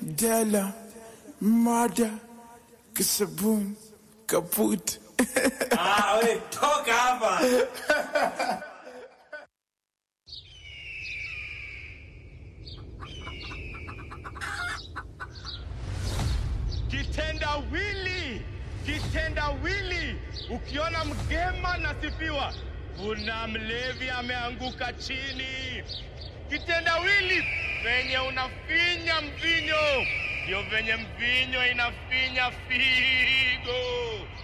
Della, Mada, Kisabun, Kaput. Ah, we toka hapa. Kitendawili, kitendawili. Ukiona mgema nasifiwa, kuna mlevi ameanguka chini. Kitendawili venye unafinya mvinyo, ndio venye mvinyo inafinya figo.